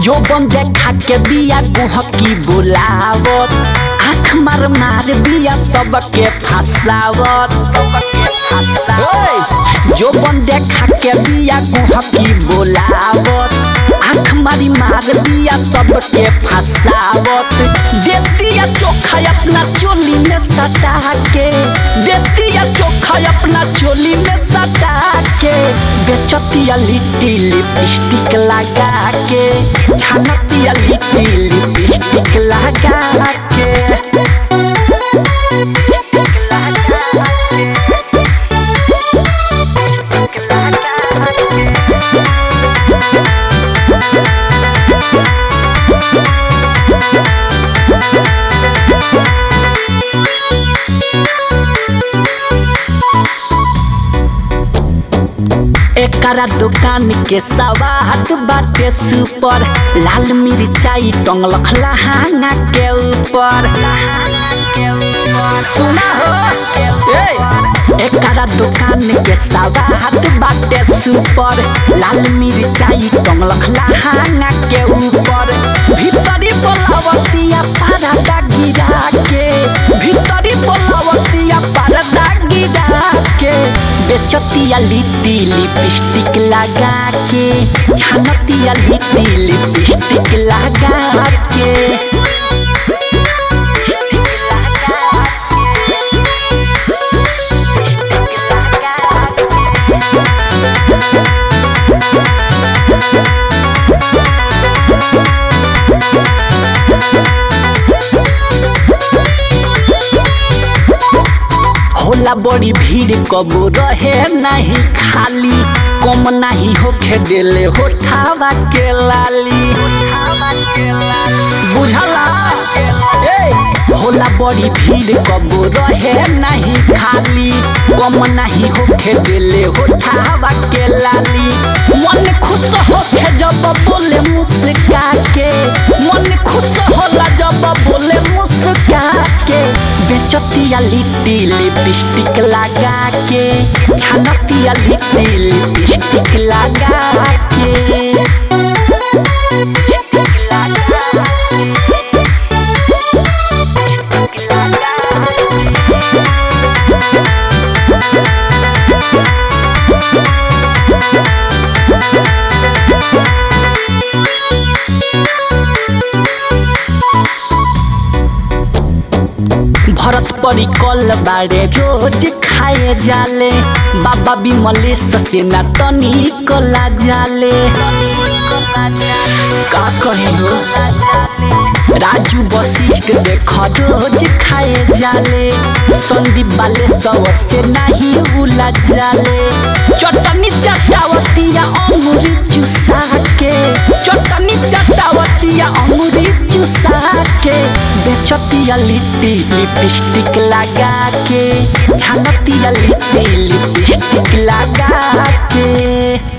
जो बन देखा के बिया गुहकी बुलावत आँख मार मार बिया सबके फसावत ओए, जो बन देखा के बिया गुहकी बुलावत आँख मारी मार बिया सबके फसावत देतिया चोखा अपना चोली में सटा के देतिया चोखा अपना चोली में सटा के बेचतिया लिट्टी लिपस्टिक लगा के छानतिया लिट्टी लिपस्टिक लगा के एकरा दुकान के सवाद बाटे सुपर लाल मिरचाई टंगलख लहांगा के ऊपर सुना हो ए एकरा दुकान के सवाद बाटे सुपर लाल मिरचाई टंगलख लहांगा के ऊपर भीतरी बोलावतिया पारदा गिरा के भीतरी बोलावतिया पारदा गिरा के बेचतिया लिट्टी लिपस्टिक लगा के छानतिया लिट्टी लिपस्टिक लगा के होला बड़ी भीड़ कबो रहे नहीं खाली कम नहीं होखे देले होठावा के लाली बुझला ए होला बड़ी भीड़ कबो रहे नहीं खाली कम नहीं होखे देले होठावा के लाली मन खुश होखे जब बोले मुस्का के मन खुश होला जब बोले मुस्का के बेचतिया लिट्टी लिपस्टिक लगा के छानतिया लिट्टी लिपस्टिक लगा के भरत परी कल बारे रोज खाए जाले बाबा बिमलेश से ना तनी कला जाले का कहे हो राजू वशिष्ठ देख रोज खाए जाले संदीप बाले सवर से नहीं उला जाले चटनी चटावतिया अंगूरी चुसा के चटनी चटावतिया अंगूरी चुसा के बेचतिया लिट्टी लिपस्टिक लगा के छानतिया लिट्टी लिपस्टिक लगा के